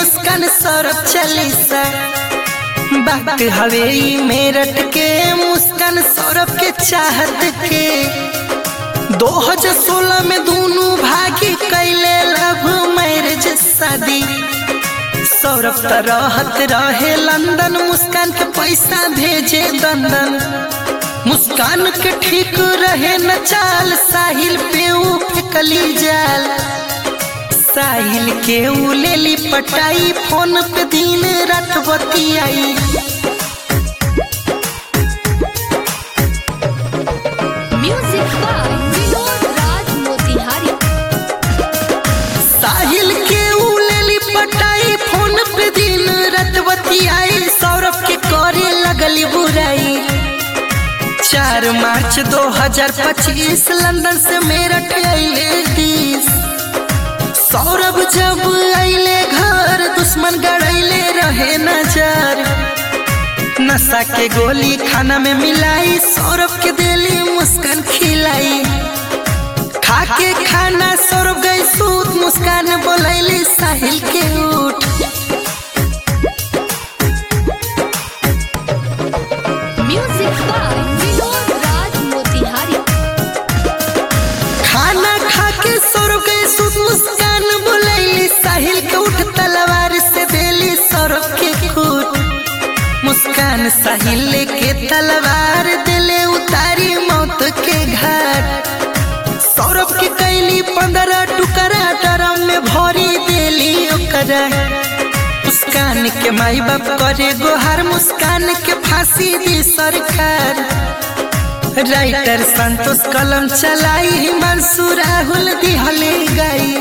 मुस्कान सौरभ चालीसा बात हवे ई मेरठ के मुस्कान सौरभ के चाहत के 2016 में दोनों भागी कैले लव मैरिज शादी सौरभ त रहत रहे लंदन मुस्कान के पैसा भेजे दंदन मुस्कान के ठीक रहे न चाल साहिल पे ऊ फेकली जाल साहिल के ऊ लेली पटाई फोन पे दिन रात बतियाई Music by Vinod Raj Motihari. साहिल के ऊ लेली पटाई फोन पे दिन रात बतियाई सौरभ के करे लगली बुराई चार मार्च 2025 लंदन से मेरठ अइले दिस सौरभ जब अइले घर दुश्मन गड़ैले रहे नजर नशा के गोली खाना में मिलाई सौरभ के दिली मुस्कान खिलाई खाके खाना सौरभ गई सूत मुस्कान बोलैली साहिल के उठ Music by Vinod Raj Motihari. खाना खाके सौरभ गई सूत मुस्कान बोलैली साहिल के उठ तलवार से देली सौरभ के खूट मुस्कान साहिल के तलवार दिले उतारी मौत के घाट सौरभ के कैली पंद्रह टुकड़ा ड्रम में भरी देली ओकरा मुस्कान के माई बाप करे गोहर मुस्कान के फांसी दी सरकार राइटर संतोष कलम चलाई हिमांशु राहुल दिहले गई